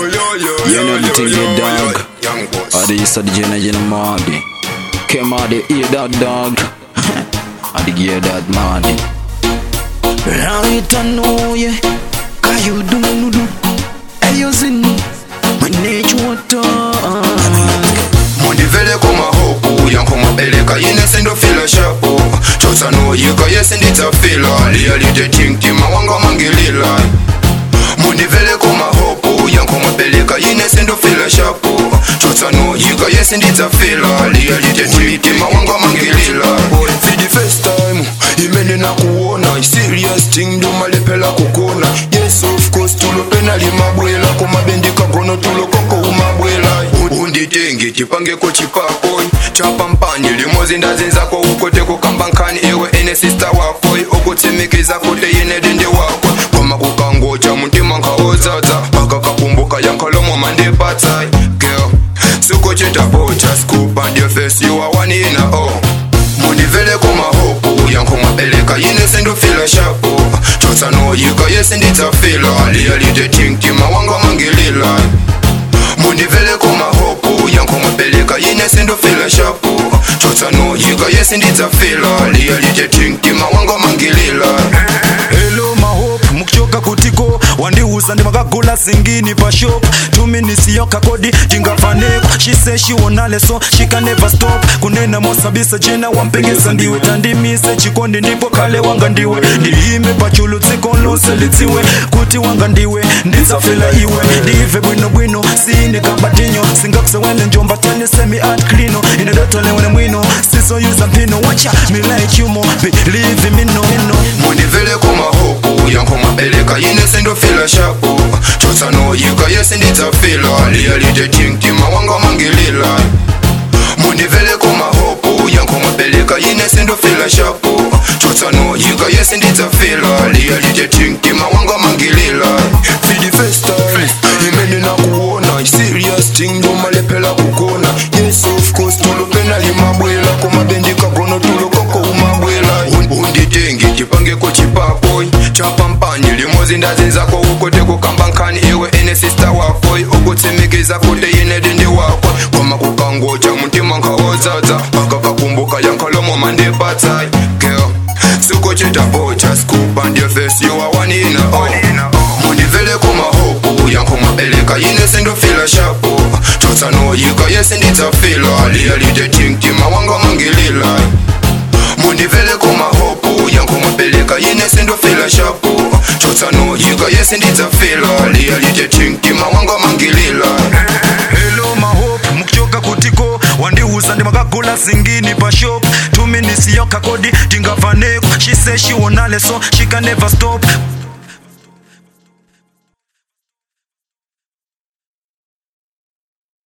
You know the thing you dog. Or the east of the Jenna Jenna Mardy. Came out the ear that dog. Or the gear that Mardy. Right I know you. Cause you do no do. Hey you sin. My nature water. mundivele kumahopu yankomabeleka yine sindofila shapo chosanoyika yesinditsafila liyalitetingtima wanga mangilila mundivele kumahopu yankomabeleka yine sindofila shapo chosanoyika yesinditsafila liyalitetingtima wanga mangilila for the first time imene nakuona serious thing ndomalepela kukona yes of course tulopena limabwela komabendika gono tulokoko umabwela unditenge tipangeko chipako chapampani limozi ndazinzako ukote kukamba nkhani iwe ene sista wako okutsimikiza kote yine dende wako koma kukangocha mutima nkawodzadza pakakakumbuka yankhalomo mandipatsai girl sikuchitapocha scoop and your face you are one in a oh mundivele kumahopu yankomabeleka yine sindofila shapo chotsanoyika yesinditsafila liyalitetingtima wanga mangilila mundivele kumahopu yankomabeleka yine sindofila shapo chotsanoyika yesindidzafila liyalitetingtima wanga mangilila Hello mahope mukuchoka kutiko wandiuza ndimakagula singini pa shop tuminisiyo kakodi tingafaneko she say she wanna leso she can never stop kunena mosabisa jena wampengesa ndiwe tandimise chikondi ndipo kale wanga ndiwe ndiyime pachulu dziko lonse lidziwe kuti wanga ndiwe ndidzafela iwe ndive bwino bwino sine kabatinyo singakusewele njomba tene semi art klino inedotolewene mwino sisoyuza mpino wacha me like you more believe me no no mundivele kumahopu yankomabeleka yine sindofila shapo chotsanoyika yesindidzafila liyalitetingtima wanga mangilila mundivele kumahopu yankomabeleka yine sindofila shapo chotsanoyika yesindidzafila liyalitetingtima wanga mangilila for the first time imene nakuona serious thing ndomalepela kukona yes of course tulopena limabwela komabendika gono tulokoko umabwela Un- unditenge tipangeko chipapo chapampani limozi ndazinzako ukote kukamba nkhani iwe ene sista wako okutsimikiza kote yine dende wako koma kukangocha mutima nkawodzadza pakakakumbuka yankhalomo mandipatsai girl sikuchitapocha scoop and your face you are one in a oh mundivele kumahopu yankomabeleka yine sindofila shapo chotsanoyika yesindidzafila liyalitetingtima wanga mangilila mundivele kumahopu yankomabeleka yine sindofila shapo chotsanoyika yesindidzafila liyalitetingtima wanga mangilila Hello mahope mukuchoka kutiko wandiuza ndimakagula singini pa shop tuminisiyo kakodi tingafaneko she say she wanna leso she can never stop